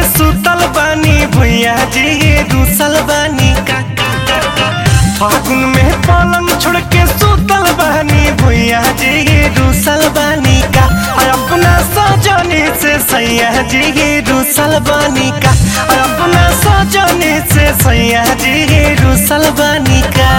सुतल बानी भैया जी रूसल बानी का फागुन में पलंग छोड़ के सुतल बानी भैया जी रूसल बानी का और अपना सजनी से सैया जी रूसल बानी का और अपना सजनी से सैया जी रूसल बानी का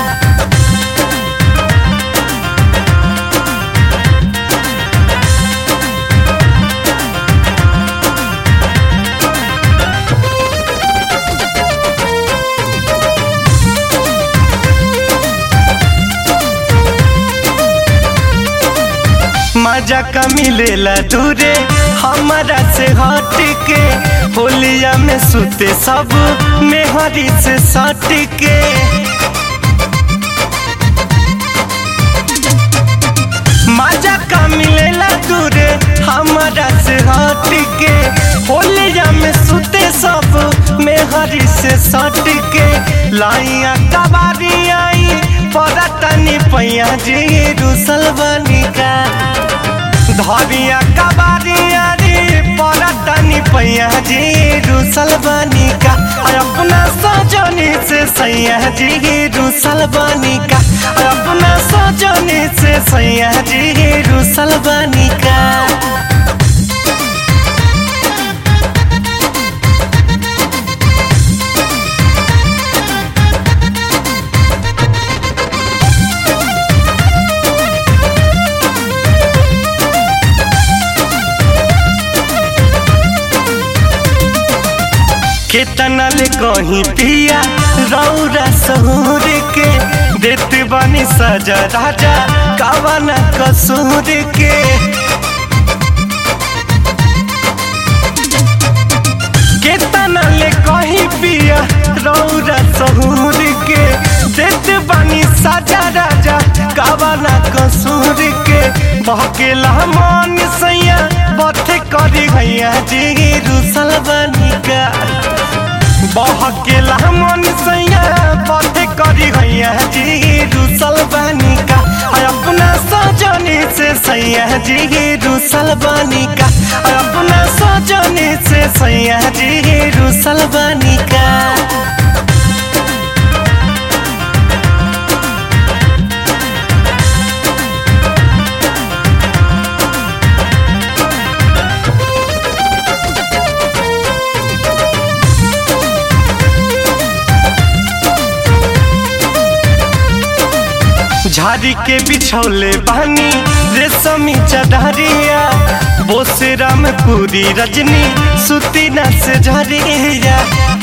मजा का मिलेला दूरे हमारा से हट के होलिया में सुते सब मेहरी से सट के मजा का मिलेला दूरे हमारा से हट के होलिया में सुते सब मेहरी से सट के लाइया कबारी आई पड़तनी पैया जी रूसल बनी का धरिया कबारिया रे पड़तनी पैया जी रूसल बनी का और अपना सजनी से सैया जी रूसल बनी का और अपना सजनी से सैया जी रूसल बनी का केतना ले कहीं पिया रौरा सहूर के देत बनी सजा राजा कावना कसूर के केतना ले कहीं पिया रौरा सहूर के देत बनी सजा राजा कावना कसूर के बहकेला मन सैया बथे करी भैया जी रूसल बनी का बहकेला मन सैया पथे करी गैया जी रूसल बानी का और अपना सजनी से सैया जी रूसल बानी का और अपना सजनी से सैया जी रूसल बानी का झाड़ी के बिछौले बानी रेशमी चढ़रिया बोसे राम पूरी रजनी सुती न से झरिया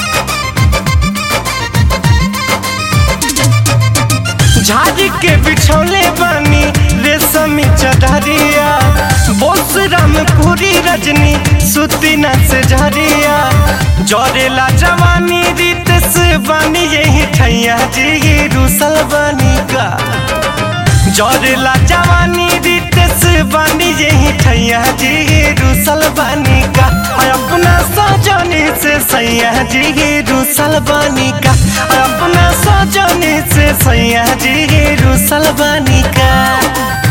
झाड़ी के बिछौले बानी रेशमी चढ़रिया बोस राम पूरी रजनी सुती न से झरिया जरेला जवानी रीत से बानी यही ठैया जी रूसल बानी का जरेला जवानी रीत से बानी यही ठैया जी रूसल बानी का और अपना सजनी से सैया जी रूसल बानी का और अपना सजनी से सैया जी रूसल बानी का